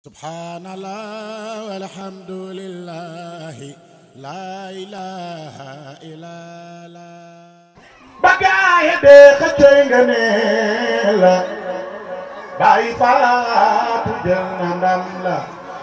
subhanallah walhamdulillah la ilaha illallah ba gaaya dee xëccëy nga nee la bàyyi faatu jël na ndam la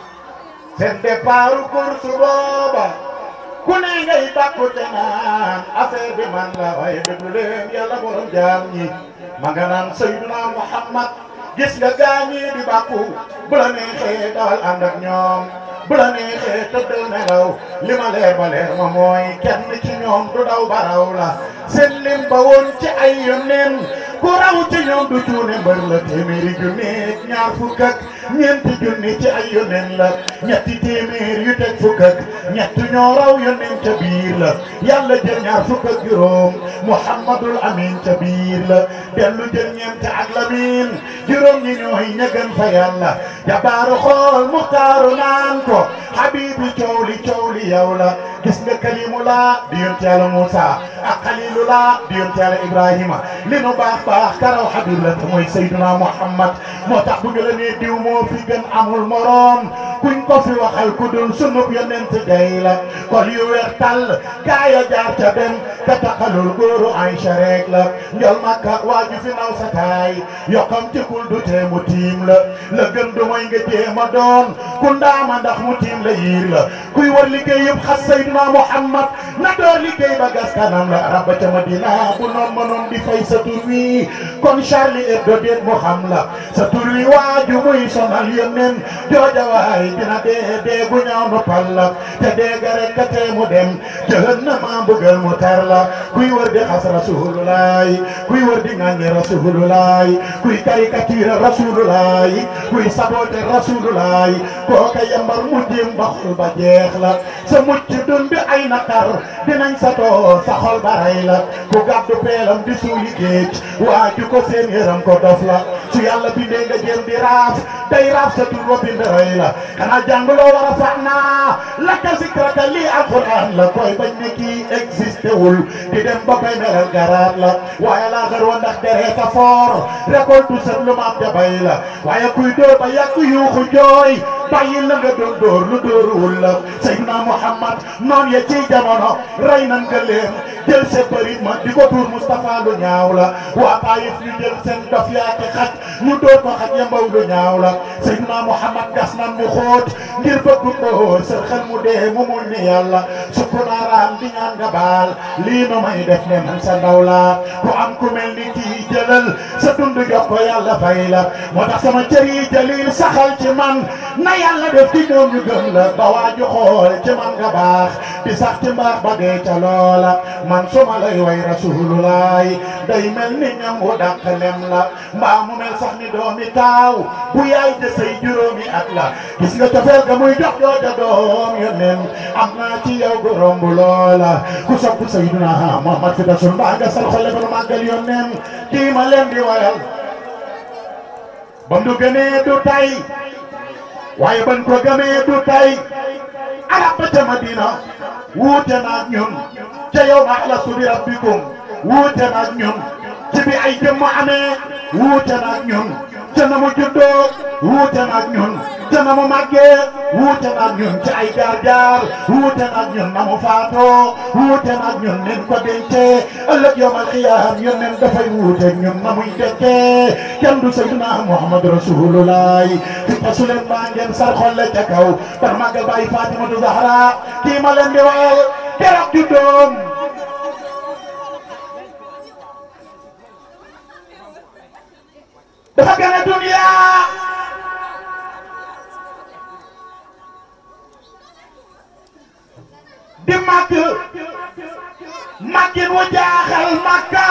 seen départu course booba ku ne ngay bàkku te naan affaire bi man la waaye déglu leen yàlla borom jaam ñi ma nga naan Seydina Muhammad gis nga gaañi di bàkku bu la neexee dawal ànd ak ñoom bu la neexee tëddal nelaw li ma leer ba leer ma mooy kenn ci ñoom du daw baraw la seen lim ba woon ci ay yónneen ku raw ci ñoom du cuune mbër la téeméeri junni ñaar fukk ak ñeenti junni ci ay yónneen la ñetti téeméer yu teg fukk ak ñett ñoo raw yónneen ca biir la yàlla jël ñaar fukk ak juróom muhammadul amin ca biir la dellu jël ñeent ak lamin juróom ñi ñooy ñëgën fa yàlla jabaaru xool muxtaaru naan ko habibi coow li coow li yow la gis nga kalimu laa di yonent yàlla Moussa ak xalilu laa di yonent yàlla Ibrahima li nu baax baax karaw habib la te mooy Seydina Muhammad moo tax bu ñu la nee diw moo fi gën amul morom kuñ ko fi waxal ku dul sunub yonent day la kol yu weex tàll gaaya jaar ca dem ka taxalul góoru Aïcha rek la njol makka waaju fi naw sa taay yokkam ci kul du tee mu tiim la la gën du mooy nga jéema doon ku ndaama ndax mu tiim la yiir la kuy war liggéey yëpp xas Seydina Muhammad na door liggéey ba gas kanam la rabba ca Madina bu noon mënoon di fay sa tur wi kon Charlie Hebdo déet mu xam la sa tur wi waaju muy sonal yónneen jooja waay dina dee dee gu ñaaw nu pal la te dee ga rek ka tee mu dem jahannama mbugal mu tar la kuy wër di xas rasululaay kuy wër di ŋàññi rasululaay kuy caricature rasululaay kuy sabote rasululaay kooka yambar mu jëm ba xol ba jeex la sa mucc dun bi ay naqar dinañ sa too sa xol ba rey la ku gàddu peelam di suuli géej waaju ko seen yëram ko dof la su yàlla bindee nga jëm di raaf day raaf sa tur ba bind rey la xanaa jàngloo war a fax naa laka zikraka lii alquran la koy bañ ne kii existé wul di dem ba bay melal garaat la waaye laa xar wa ndax dereeta foor récolte sët lu maam ja bay la waaye kuy dóor ba yàgg yuuxu jooy bàyyi la nga doon dóor lu dóoruwul la Seydina Muhammad noon ya ci jamono rey nan nga leen jël sa bërit ma di ko tuur Moustapha lu ñaaw la waa Taïf ñu jël seen dof yaa ki xaj ñu dóor ko xaj ya mbaw lu ñaaw la Seydina Muhammad gas nan mu xóot ngir bëgg ko sa xel mu dee mu muñ ni yàlla sukkunaaraam di ñaan nga baal lii nu may def ne man sa ndaw la ku am ku mel ni kii jëlal sa dund jox ko yàlla fay la moo tax sama cër yi jalil saxal ci man na yàlla def ci ñoom ñu gëm la ba waaju xool ci man nga baax di sax ci mbaax ba dee ca loola man suma lay way rasululaay day mel ni ñam wu dàq lem la mbaa mu mel sax ni doomi taaw bu yaay de say juróomi at la gis nga cofeel ga muy jox jooja doom yónneen am naa ci yow gu romb loola ku sopp Seydina Muhammad fi dasul mbaa nga sal xole ba nu màggal yónneen kii ma leen di wayal bam du gënee du tay waaye ban ko gëmee du tay arab ba ca Madina wuute naag ñun ca yow ma alastu bi rabbikum wuute naag ñun ci bi ay jëmm amee wuute naag ñun ca na mu juddoo wuute naag ñun ca na mu màggee wuute naag ñun ci ay jaar-jaar wuute naag ñun na mu faatoo wuute naag ñun nen ko dencee ëllëg yawmal xiyaam ñun nen dafay wuute ñun na muy dekkee kenn du Seydina Muhammad Rasulullah fi tasu leen maa ngeen sar xolle ca kaw bar màggal bàyyi Fatimatu Zahra kii ma leen di wayal keroog juddoom dafa gën a dunya di màgg màggin wu jaaxal Makka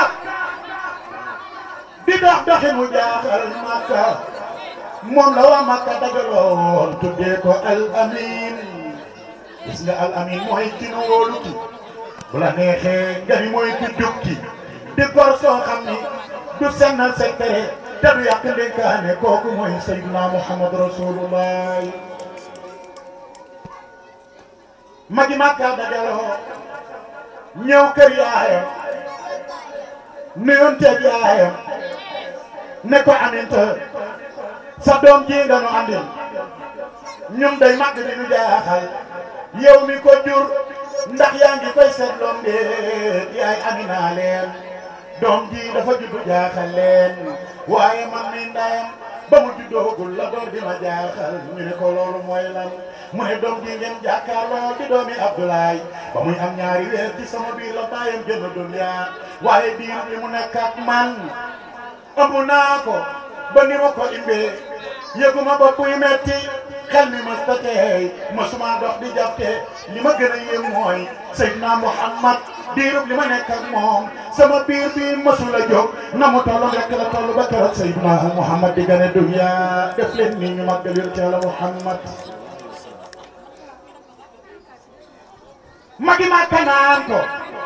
di dox doxin wu jaaxal Makka moom la waa Makka dagaloon tuddee ko al amin gis nga al amin mooy ki nu wóolu ki bu la neexee nga ni mooy ki jukki di gor soo xam ni du sennal secret te du yàq ndénkaane kooku mooy Seydina Muhammad Rasulullah magi Makka dajaloo ñëw kër yaayam nuyonteeg yaayam ne ko Aminta sa doom ji nga nu andil ñun day màgg di nu jaaxal yow mi ko jur ndax yaa ngi koy seetloon de yaay Amina leen doom ji dafa juddu jaaxal leen waaye man mi ndayam ba mu juddoogul la door di ma jaaxal ñu ne ko loolu mooy lan mu ne doom ji ngeen jàkkaarloo di doomi Abdoulaye ba muy am ñaari weer ci sama biir la bàyyam jënd dunya waaye biir bi mu nekk ak man ëmb naa ko ba ni ma ko imbee yëguma bopp yu metti xel mi mës ta teey mësuma dox di jàppe li ma gën a yéem mooy Seydina Muhammad diirub li ma nekk ak moom sama biir bi mësul a jóg na mu toll rek la toll ba keroog Seydina Muhammad di gane dunya def leen ni ñu màggal yonent Yàlla Muhammad magi ma kanaan ko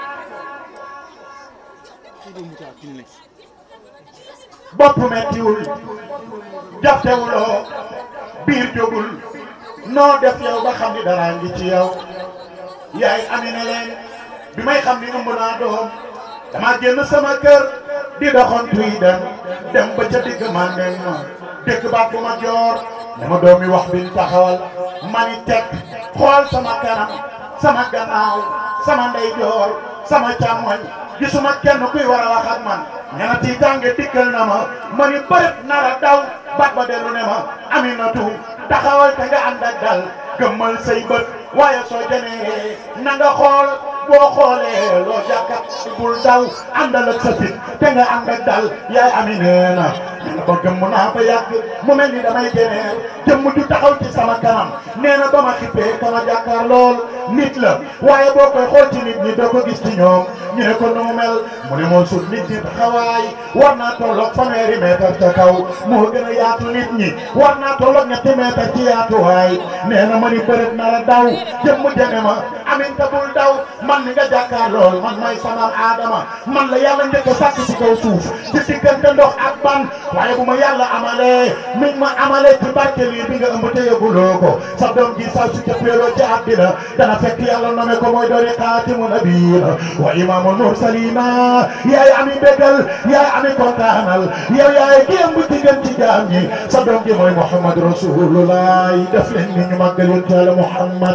bopp mettiwul jaftewuloo biir jógul noo def yow ba xam ni dara ngi ci yow yaay Amina leen bi may xam ni ëmb naa doom dama génn sama kër di doxantu yi dem dem ba ca digg màndeen ma dëkk baat bu ma joor dama doomi wax biñ taxawal mani teg xool sama kanam sama gannaaw sama ndeyjoor sama càmmoñ gisuma kenn kuy war a wax ak man ñana tiitaange dikkal na ma ma ni bërët nara daw bat ba dellu ne ma Aminatu taxawal te nga ànd ak dal gëmmal say bët waaye soo janeeree na nga xool boo xoolee loo jàkkat bul daw àndal ak sa fit te nga ànd ak dal yaay Amina na nga ba gëmm naa ba yàgg mu mel ni damay jeneer jëmm ju taxaw ci sama kanam nee na ba ma xippee kama jàkkaar lool nit la waaye boo koy xool ci nit ñi doo ko gis ci ñoom ñu ne ko nu mu mel mu ne moo sut nit ñi taxawaay war naa tolloog fanweeri mètre ca kaw moo gën a yaatu nit ñi war naa tolloog ñetti mètre ci yaatuwaay nee na ma ni bërët na la daw jëmm jene ma aminta bul daw man mi nga jàkkaar lool man may sama aadama man la yàlla njëkk a sàkk ci kaw suuf ci diggante ndox ak ban waaye bu ma yàlla amalee mi ma amalee ci barke lii bi nga ëmb te yëguloo ko sa doom ji saa su jëppeeloo ci àddina dana fekk yàlla nome ko mooy dooni xaatimu nabiina wa imaamul mursalina yaay ami bégal yaay ami kontaanal yow yaay ki ëmb ci gën ci jaam ñi sa doom ji mooy Muhammad rasulullah def leen ni ñu màggal yonent Yàlla Muhammad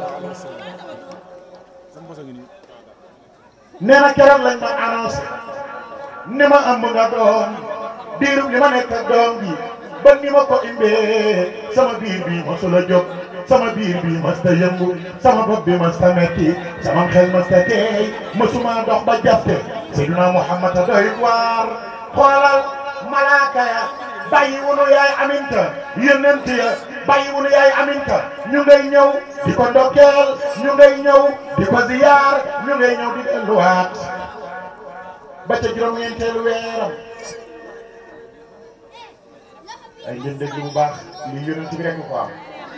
nee na keroog lañ ma annoncé ni ma ëmb nga doom diirub li ma nekk ak doom bi ba ni ma ko imbee sama biir bi mosul a jóg sama biir bi mas ta yëngu sama bopp bi mas ta metti sama xel mas ta teey mësuma dox ba jafte Seydina Muhammad a doy waar xoolal malaaka ya bàyyi wunu yaay aminta yónnent ya bàyyi wunu yaay aminta ñu ngay ñëw di ko ndokkeel ñu ngay ñëw di ko ziyaar ñu ngay ñëw di delluwaat ba ca juróom-ñeenteelu weeram ay ngeen dégg bu baax li yónnent bi rek ko am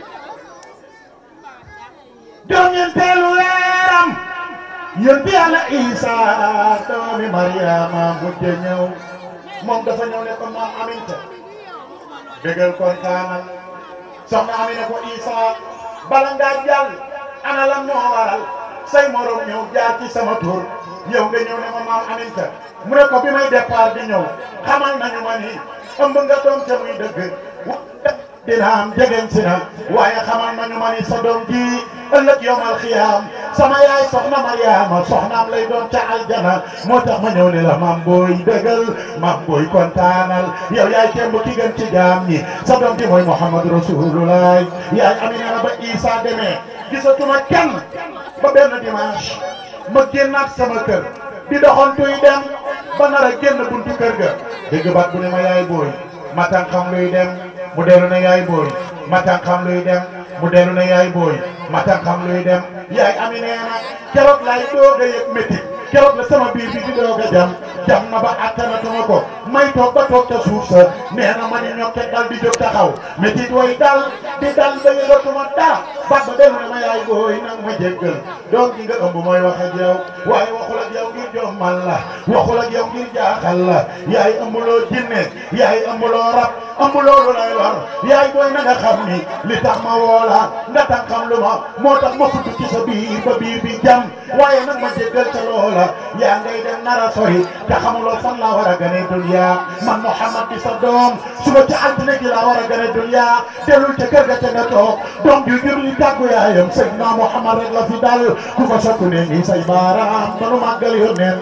juróom-ñeenteelu weeram yónent Yàlla Isa doomi Mariama mujj ñëw moom dafa ñëw ne ko maam Aminta bégal kontaanal soxna Amina ko Isa bala ngaa jàll ana lan moo waral say morom ñëw jaar ci sama tur yow nga ñëw ne ma maam Aminta mu ne ko bi may départ di ñëw xamal nañu ma ni ëmb nga doom te muy dëgg dina am jegen si na waaye xamal nañu ma ni sa doom ji ëllëg yowmal xiyaam sama yaay soxna Mariama soxnaam lay doon ca aljana moo tax ma ñëw ne la maam booy dëggal maam booy kontaanal yow yaay kémb ki gën ci jaam ñi sa doom ji mooy Muhammad Rasulullah yaay Amina na ba Isa demee gisatuma kenn ba benn dimanche ma génnaat sama kër di doxantuy dem ba nar a génn buntu kër ga dégg baat bu ne ma yaay booy ma tan xam luy dem mu dellu ne yaay booy ma tan xam luy dem mu dellu ne yaay booy ma tan xam luy dem yaay ami nee na keroog laay doog a yëg métti keroog la sama biir bi di doog a jam jam na ba attanatuma ko may toog ba toog ca suuf sa nee na ma ni ñokke dal di jóg taxaw métti way dal di dal ba yëgatuma dara baat ba dellu ne ma yaay booy nang ma jéggal doom gi nga ëmb mooy wax ak yow waaye waxul ak yow ngir jommal la waxul ak yow ngir jaaxal la yaay ëmbuloo jinne yaay ëmbuloo rab ëmbuloo lu lay war yaay booy na nga xam ni li tax ma woola nga tax xam lu ma moo tax ma fudd ci sa biir ba biir bi jam waaye nag ma jéggal ca loola la yaa ngay dem nara sori te xamuloo fan laa war a gane dunya man Muhammad di sa doom suba ci altine gi laa war a gane dunya dellul ca kër ga ca nga toog doom ju jur li tàggu yaayam Seydina Muhammad rek la fi dal ku ko sottu ne nii say baaraam manu màggal yónneen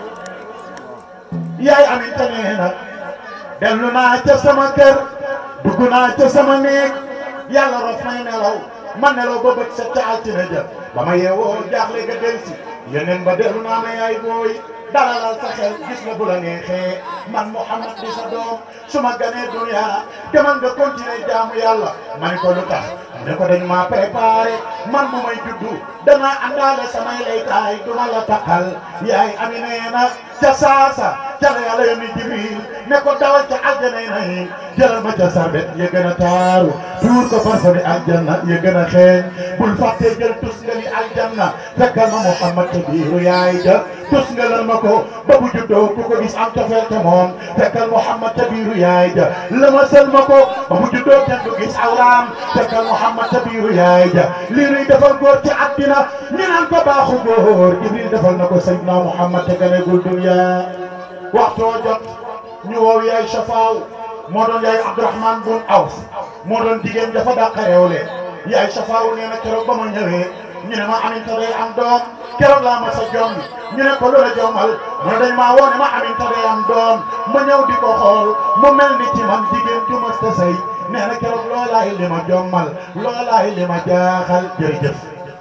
yaay aminta nee na dellu naa ca sama kër dugg naa ca sama néeg yàlla rof may nelaw ma nelaw ba bët set ca altine ja ba ma yeewoo jaaxle ga del si yeneen ba dellu naa ma yaay booy dalalal sa xel gis nga bu la neexee man Muhammad di sa doom su ma ganee dunya demal nga continuer jaamu yàlla ma ne ko lu tax mu ne ko dañ maa préparé man bu may juddu danaa àndaale samay laytaay du ma la taxal yaay ami nee na ca saasa ca la yàlla yónni Jibril ne ko dawal ca aljana yi nayi jëlal ma ca sarbet ya gën a taaru tuur ko parfum aljanna ya gën a xeeñ bul fàtte jël tus nga ni aljanna fekkal ma Muhammad te biiru yaay ja tus nga lan ma ko ba bu juddoo ku ko gis am cofeel te moom fekkal Muhammad te biiru yaay ja lëmasal ma ko ba bu juddoo kenn du gis awraam fekkal Muhammad te biiru yaay ja lii nuy defal góor ci àddina ñu naan ko baaxu góor Jibril defal na ko Seydina Muhammad te ganegul dunya waxtoo jot ñu woow yaay Safaaw moo doon yaay Abdourahman bun Awf moo doon jigéen dafa dàq réewle yaay Safaaw nee na keroog ba ma ñëwee ñu ne ma Aminta day am doom keroog laa ma sa jom ñu ne ko loola jomal mu ne dañ maa woo ne ma Aminta day am doom ma ñëw di ko xool mu mel ni ci man jigéen ju mas ta sëy nee na keroog loolaay li ma jommal loolaay li ma jaaxal jërëjëf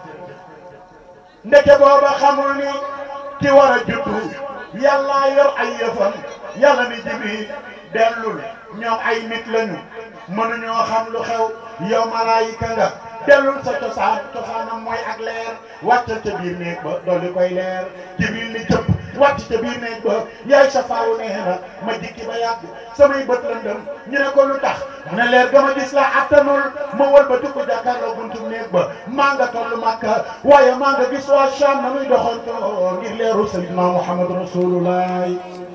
ndeke booba xamul ni ki war a juddu yàlla yor ay yëfam yàlla ni Jibril dellul ñoom ay nit lañu mënuñoo xam lu xew yow malaayika nga dellul sa cosaan cosaanam mooy ak leer wàccal ca biir néeg ba dolli koy leer Jibril ni jëpp wàcc ca biir néeg ba yaay sa faaw nee na ma jikki ba yàgg samay bët lëndëm ñu ne ko lu tax mu ne leer ga ma gis la attanul ma wal ba tukku jàkkaarloo buntu néeg ba maa nga toll Makka waaye maa nga gis waa Sham na muy doxantoo ngir leeru Sayyidina Muhammad Rasulullah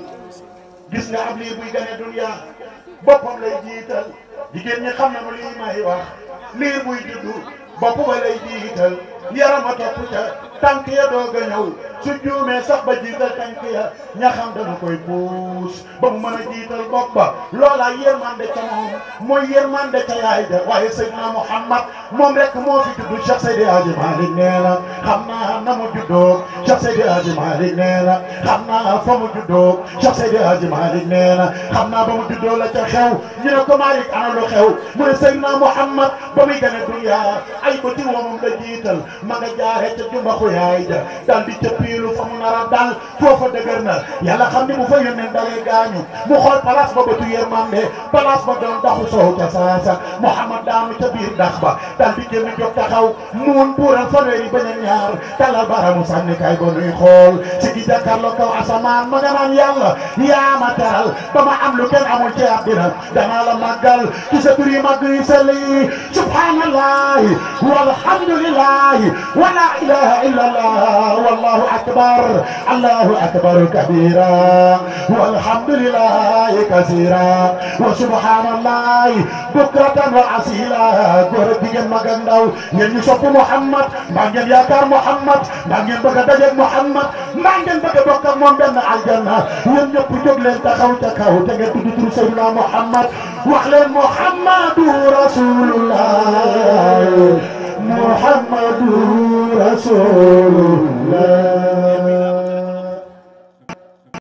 gis nga ab liir buy gane dunya boppam lay jiital jigéen ñi xam nañu lii may wax liir buy juddu bopp ba lay jiital yarama topp ca tànk ya doog a ñëw su juumee sax ba jiital tànk ya ña xam dana koy puus ba mu mën a jiital bopp ba loola yërmande ca moom mooy yërmande ca yaay ja waaye Seydina Muhammad moom rek moo fi juddu Cheikh Seydi Hadji Malick nee na xam naa na mu juddoo Cheikh Seydi Hadji Malick nee na xam naa fa mu juddoo Cheikh Seydi Hadji Malick nee na xam naa ba mu juddoo la ca xew ñu ne ko Malick ana lu xew mu ne Seydina Muhammad ba muy gane dunya ay ko ci moomam la jiital ma nga jaaree ca jumbaxu yaay ja dal di cëppiilu fa mu nar a dal foofa dëgër na yàlla xam ni mu fa yónneen dalee gaañu mu xool place ba bëtu yërmande place ba doon daxu soow ca saasa Muhammad daanu ca biir dax ba dal di génn jóg taxaw muun buural fanweeri bañ a ñaar talal baramu sànni kay ba nuy xool si gi jàkkaarloo kaw asamaan ma nga naan yàlla yaa ma teral ba ma am lu kenn amul ci àddina danaa la màggal ci sa tur yi màgg yi sell yi subhanallahi walhamdulillahi wa la ilaha illa allah wallahu akbar allahu akbar kabira walhamdulillahi kasira wa subhanallahi bukratan wa asila góor ak jigéen mag ak ndaw ngeen ñu sopp Muhammad mbaa ngeen yaakaar Muhammad mbaa ngeen bëgg a dajeeg Muhammad mbaa ngeen bëgg a bokk ak moom benn aljanna yéen ñëpp jóg leen taxaw ca kaw te ngeen tudd turu Seydina Muhammad wax leen Muhammadu Rasulullah Muhammadu Rasulullah